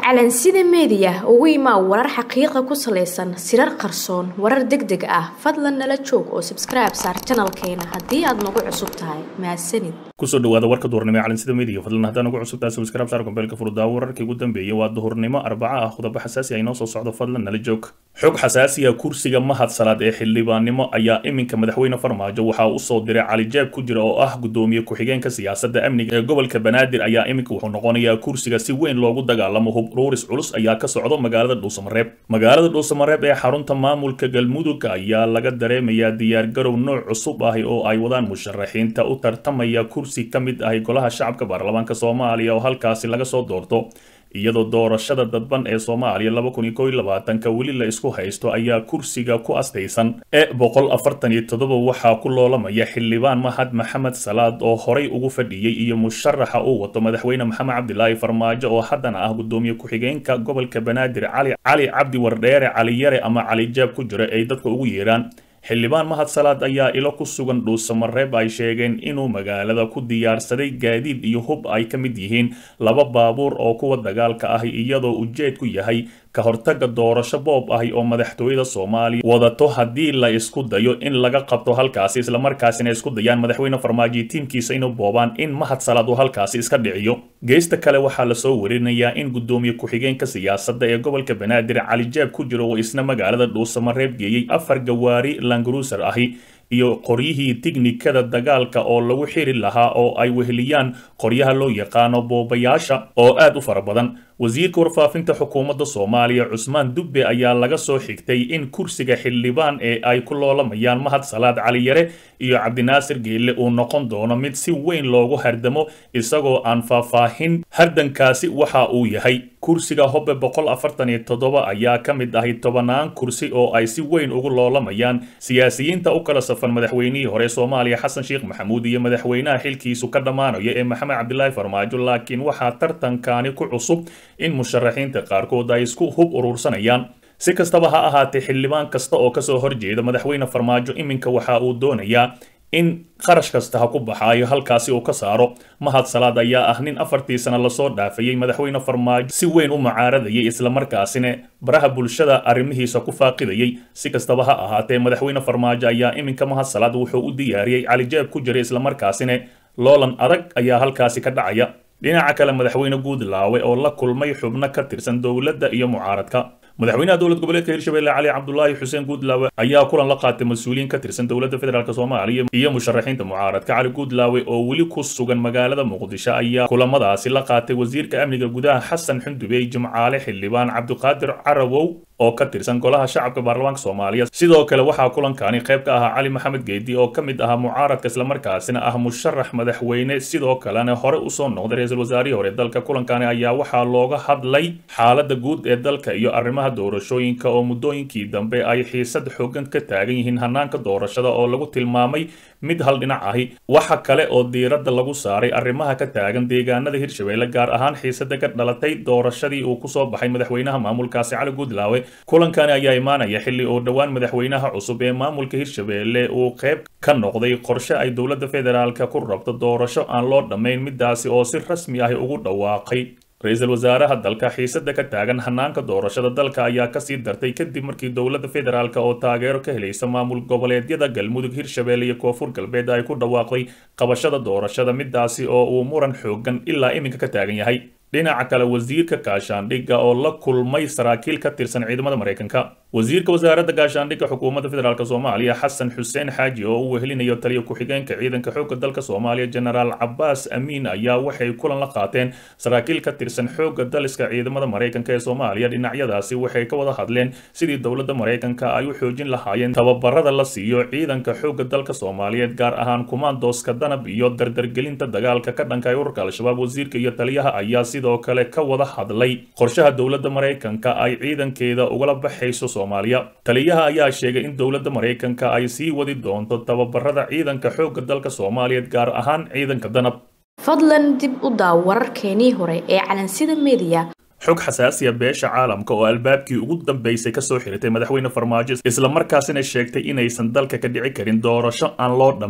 calansida meediya ugu imaa warar xaqiiqa ku salaysan sirar qarsoon warar deg deg ah fadlan nala joog oo sabskribe saar janalkeena haddii aad nagu cusub tahay mahadsanid kusoo dhawaada warka duhurnimo ee calansida meediga fadlan haddaan ugu cusub tahay subscribe saar kombeelka furdaawo wararkii ugu dambeeyay waa duhurnimo arbaca ah khudabo xasaasi ah inoo soo socdo fadlan nala joog xog xasaasiya kursiga mahad salaad ee xildhibaannimo ayaa iminka madaxweyne farmaajo waxaa usoo diray cali jaab ku jira oo ah gudoomiye ku-xigeenka siyaasadda amniga ee gobolka banaadir ayaa iminka wuxuu noqonayaa kursiga si weyn loogu dagaalamo hub ruuris culus ayaa ka socdo magaalada dhuusamareeb magaalada dhuusamareeb ee xarunta maamulka galmudug ayaa laga dareemayaa diyaargarow nooc cusub ahi oo ay wadaan musharaxiinta u tartamaya kursi ka mid ahi golaha shacabka baarlamaanka soomaaliya oo halkaasi laga soo doorto iyadoo doorashada dadban ee soomaaliya laba kun iyo kow iyo labaatanka weli la isku haysto ayaa kursiga ku astaysan ee boqol afartan iyo toddoba waxaa ku loolamaya xildhibaan mahad maxamed salaad oo horay ugu fadhiyey iyo musharaxa uu wato madaxweyne maxamed cabdilaahi farmaajo oo haddana ah gudoomiye ku-xigeenka gobolka banaadir cali cali cabdi wardheere cali yare ama cali jaab ku jira ay dadka ugu yeeraan xildhibaan mahad salaad ayaa ilo ku sugan dhuusamareeb ay sheegeen inuu magaalada ku diyaarsaday gaadiid iyo hub ay ka mid yihiin laba baabuur oo kuwa dagaalka ahi iyadoo ujeedku yahay ka hortaga doorasho boob ahi oo madaxtooyada soomaaliya wadato haddii la isku dayo in laga qabto halkaasi islamarkaasina isku dayaan madaxweyne farmaajo tiimkiisa inuu boobaan in mahad salaad uu halkaasi iska dhiciyo geesta kale waxaa lasoo warinayaa in gudoomiye ku-xigeenka siyaasadda ee gobolka banaadir cali jaab ku jiro oo isna magaalada dhuusamareeb geeyey afar gawaari langruuser ahi iyo qoryihii tiknikada dagaalka oo lagu xiri lahaa oo ay weheliyaan qoryaha loo yaqaano boobayaasha oo aad u fara badan wasiirka warfaafinta xukuumadda soomaaliya cusmaan dubbe ayaa laga soo xigtay in kursiga xildhibaan ee ay ku loolamayaan mahad salaad cali yare iyo cabdinaasir geelle uu noqon doono mid si weyn loogu hardamo isagoo aan faahfaahin hardankaasi waxa uu yahay kursiga hobe boqol afartan iyo toddoba ayaa ka mid ahi tobanaan kursi oo ay si weyn ugu loolamayaan siyaasiyiinta u kala safan madaxweynihii hore soomaaliya xasan sheekh maxamuud iyo madaxweynaha xilkiisu ka dhammaanaya ee maxamed cabdilaahi farmaajo laakiin waxaa tartankaani ku cusub in musharaxiinta qaarkood ay isku hub urursanayaan si kastaba ha ahaatee xildhibaan kasta oo kasoo horjeeda madaxweyne farmaajo iminka waxa uu doonayaa in qarash kasta ha ku baxaayo halkaasi uu ka saaro mahad salaad ayaa ah nin afartii sano lasoo dhaafayey madaxweyne farmaajo si weyn u mucaaradayay islamarkaasina baraha bulshada arrimihiisa ku faaqidayay si kastaba ha ahaatee madaxweyne farmaajo ayaa iminka mahad salaad wuxuu u diyaariyey calijaab ku jiray islamarkaasina loolan adag ayaa halkaasi ka dhacaya dhinaca kale madaxweyne guudlaawe oo la kulmay xubno ka tirsan dowladda iyo mucaaradka madaxweynaha dowlad goboleedka hirshabelle cali cabdulaahi xuseen guudlaawe ayaa kulan la qaatay mas-uuliyiin ka tirsan dowladda federaalk soomaaliya iyo musharaxiinta mucaaradka cali guudlaawe oo weli ku sugan magaalada muqdisho ayaa kulamadaasi la qaatay wasiirka amniga gudaha xasan xundubey jimcaale xildhibaan cabdiqaadir carawow oo ka tirsan golaha shacabka baarlamaanka soomaaliya sidoo kale waxaa kulankani qayb ka ahaa cali maxamed geedi oo ka mid ahaa mucaaradka islamarkaasina ah musharax madaxweyne sidoo kalena hore usoo noqday ra-iisul wasaarihii hore dalka kulankani ayaa waxaa looga hadlay xaalada guud ee dalka iyo arrimaha doorashooyinka oo muddooyinkii dambe ay xiisad xoogan ka taagan yihiin hanaanka doorashada oo lagu tilmaamay mid hal dhinac ahi waxa kale oo diiradda lagu saaray arrimaha ka taagan deegaanada hirshabelle gaar ahaan xiisada ka dhalatay doorashadii uu kusoo baxay madaxweynaha maamulkaasi cali guudlaawe kulankani ayaa imaanaya xilli oo dhowaan madaxweynaha cusub ee maamulka hirshabelle uu qayb ka noqday qorshe ay dowladda federaalka ku rabto doorasho aan loo dhammayn midaasi oo si rasmi ahi ugu dhawaaqay ra-iisul wasaaraha dalka xiisada ka taagan hanaanka doorashada dalka ayaa kasii dartay kadib markii dowladda federaalk oo taageero ka helaysa maamul goboleedyada galmudug hirshabelle iyo koonfur galbeed ay ku dhawaaqday qabashada doorashada midaasi oo uu muran xoogan ilaa iminka ka taagan yahay dhinaca kale wasiirka gaashaandhigga oo la kulmay saraakiil ka tirsan ciidamada maraykanka wasiirka wasaaradda gaashaandhigga xukuumadda federaalk soomaaliya xasan xuseen xaaji oo u wehelinayo taliya ku-xigeenka ciidanka xoogga dalka soomaaliya jenaraal cabaas amiin ayaa waxay kulan la qaateen saraakiil ka tirsan xoogga daliska ciidamada maraykanka ee soomaaliya dhinacyadaasi waxay ka wada hadleen sidii dowladda maraykanka ay u xoojin lahaayeen tababarada la siiyo ciidanka xoogga dalka soomaaliyeed gaar ahaan kumaandooska danab iyo dardargelinta dagaalka ka dhanka ee ururka al-shabaab wasiirka iyo taliyaha ayaa sidoo kale ka wada hadlay qorshaha dowladda maraykanka ay ciidankeeda ugala baxayso soomaaliya taliyaha ayaa sheegay in dowladda maraykanka ay sii wadi doonto tababarada ciidanka xoogga dalka soomaaliyeed gaar ahaan ciidanka danab fadlan dib u daaw wararkeenii hore ee calansida meediya xog xasaasiya beesha caalamka oo albaabkii ugu dambeysay kasoo xiritay madaxweyne farmaajo islamarkaasina sheegtay inaysan dalka ka dhici karin doorasho aan loo dhammayn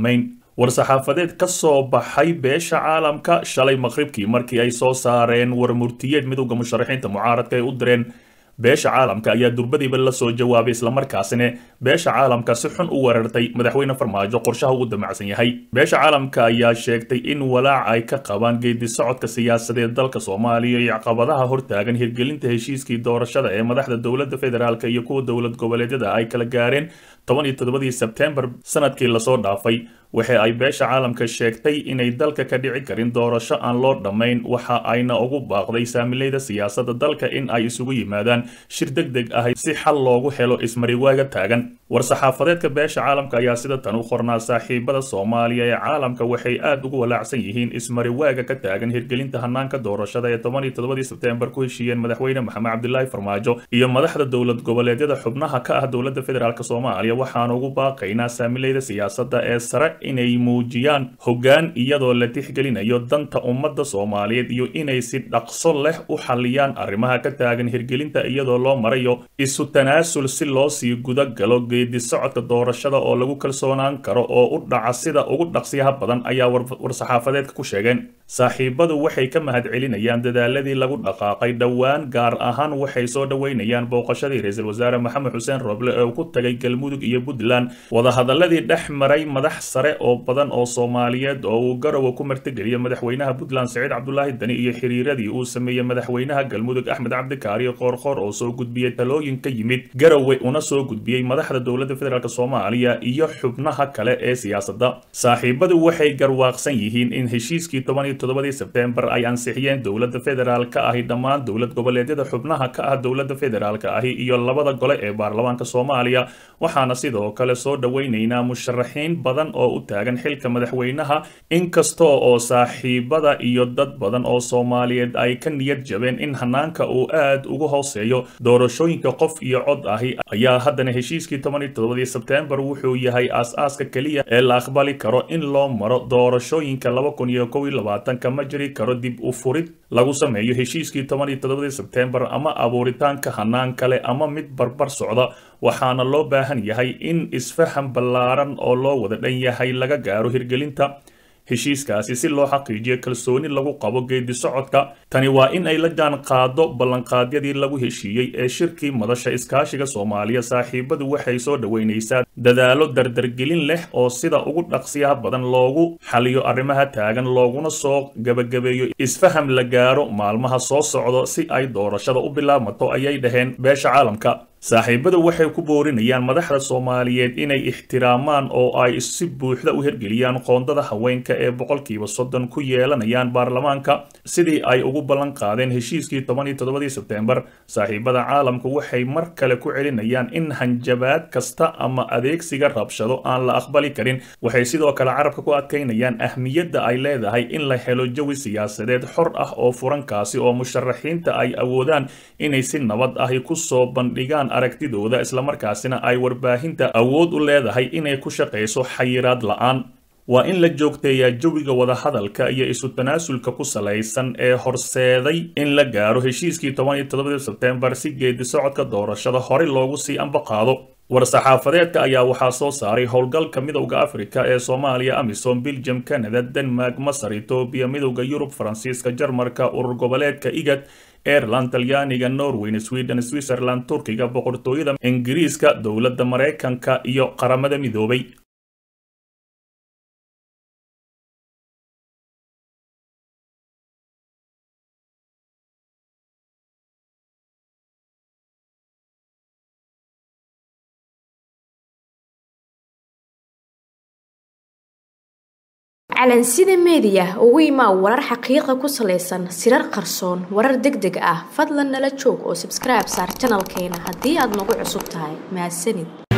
war-saxaafadeed ka soo baxay beesha caalamka shalay maqribkii markii ay soo saareen warmurtiyeed midowda musharaxiinta mucaaradka ay u direen beesha caalamka ayaa durbadiiba la soo jawaabay islamarkaasina beesha caalamka si xun u weerartay madaxweyne farmaajo qorshaha uu damacsan yahay beesha caalamka ayaa sheegtay in walaac ay ka qabaan geedi socodka siyaasadeed dalka soomaaliya iyo caqabadaha hortaagan hirgelinta heshiiskii doorashada ee madaxda dowladda federaalk iyo kuwa dowlad goboleedyada ay kala gaareen toban iyo toddobadii sebtembar sanadkii lasoo dhaafay waxa ay beesha caalamka sheegtay inay dalka ka dhici karin doorasho aan loo dhammayn waxa ayna ugu baaqday saamileyda siyaasadda dalka in ay isugu yimaadaan shir deg deg ah si xal loogu helo ismariwaaga taagan war-saxaafadeedka beesha caalamka ayaa sida tan u qornaa saaxiibada soomaaliya ee caalamka waxay aad ugu walaacsan yihiin ismariwaaga ka taagan hirgelinta hanaanka doorashada ee toban iyo toddobadii sebtembar ku heshiiyeen madaxweyne maxamed cabdilaahi farmaajo iyo madaxda dowlad goboleedyada xubnaha ka ah dowladda federaalk soomaaliya waxaan ugu baaqaynaa saamileyda siyaasadda ee sare inay muujiyaan hoggaan iyadoo la tixgelinayo danta ummadda soomaaliyeed iyo inay si dhaqso leh u xalliyaan arrimaha ka taagan hirgelinta iyadoo loo marayo isu tanaasul si loo sii guda galo geedi socodka doorashada oo lagu kalsoonaan karo oo u dhaca sida ugu dhaqsiyaha badan ayaa war-saxaafadeedka ku sheegeen saaxiibadu waxay ka mahad celinayaan dadaaladii lagu dhaqaaqay dhowaan gaar ahaan waxay soo dhoweynayaan booqashadii ra-iisul wasaare maxamed xuseen roble ee uu ku tagay galmudug iyo puntland wadahadaladii dhex maray madax sare oo badan oo soomaaliyeed oo uu garowe ku martigeliya madaxweynaha puntland saciid cabdulaahi dani iyo xiriiradii uu sameeyey madaxweynaha galmudug axmed cabdikaariyo qoorqoor oo soo gudbiyey talooyin ka yimid garowe una soo gudbiyey madaxda dowladda federaalk soomaaliya iyo xubnaha kale ee siyaasadda saaxiibadu waxay garwaaqsan yihiin in heshiiskii toban iyo toddobadii sebtembar ay ansixiyeen dowladda federaalka ahi dhammaan dowlad goboleedyada xubnaha ka ah dowladda federaalka ahi iyo labada gole ee baarlamaanka soomaaliya waxaana sidoo kale soo dhoweynaynaa musharaxiin badan oo u taagan xilka madaxweynaha inkastoo oo saaxiibada iyo dad badan oo soomaaliyeed ay ka niyad jabeen in hanaanka uu aad ugu hooseeyo doorashooyinka qof iyo cod ahi ayaa haddana heshiiskii toban iyo toddobadii sebtembar wuxuu yahay aas-aaska keliya ee la aqbali karo in loo maro doorashooyinka laba kun iyo kow iyo labaatanka ma jiri karo dib u furid lagu sameeyo heshiiskii toban iyo toddobadii sebtembar ama abuuritaanka hanaan kale ama mid barbar socda waxaana loo baahan yahay in isfaham ballaaran oo loo wada dhan yahay laga gaaro hirgelinta heshiiskaasi si loo xaqiijiyo kalsooni lagu qabo geedi socodka tani waa in ay la jaan qaado ballanqaadyadii lagu heshiiyey ee shirkii madasha iskaashiga soomaaliya saaxiibadu waxay soo dhoweynaysaa dadaalo dardargelin leh oo sida ugu dhaqsiyaha badan loogu xaliyo arrimaha taagan looguna soo gebagabeeyo isfaham la gaaro maalmaha soo socdo si ay doorashada u bilaabmato ayay dhaheen beesha caalamka saaxiibadu waxay ku boorinayaan madaxda soomaaliyeed inay ixtiraamaan oo ay si buuxda u hirgeliyaan qoondada haweenka ee boqolkiiba soddon ku yeelanayaan baarlamaanka sidii ay ugu ballan qaadeen heshiiskii toban iyo toddobadii sebtembar saaxiibada caalamku waxay mar kale ku celinayaan in hanjabaad kasta ama adeegsiga rabshado aan la aqbali karin waxay sidoo kale carabka ku adkaynayaan ahmiyadda ay leedahay in la helo jawi siyaasadeed xor ah oo furankaasi oo musharaxiinta ay awoodaan inay si nabad ahi kusoo bandhigaan aragtidooda islamarkaasina ay warbaahinta awood u leedahay inay ku shaqayso xayiraad la-aan waa in la joogteeyaa jawiga wadahadalka iyo isu tanaasulka ku salaysan ee horseeday in la gaaro heshiiskii toban iyo toddobadii sebtembar si geedi socodka doorashada horey loogu sii ambaqaado war-saxaafadeedka ayaa waxaa soo saaray howlgalka midowda afrika ee soomaaliya amisom belgium canada denmark masar etoobiya midowda yurub faransiiska jarmarka urur goboleedka igad aireland talyaaniga norweyn sweden switzerland turkiga boqortooyada ingiriiska dowladda maraykanka iyo qaramada midoobay calansida meediya ugu imaa warar xaqiiqa ku salaysan sirar qarsoon warar deg deg ah fadlan nala joog oo sabskribe saar janalkeena haddii aad nagu cusub tahay mahadsanid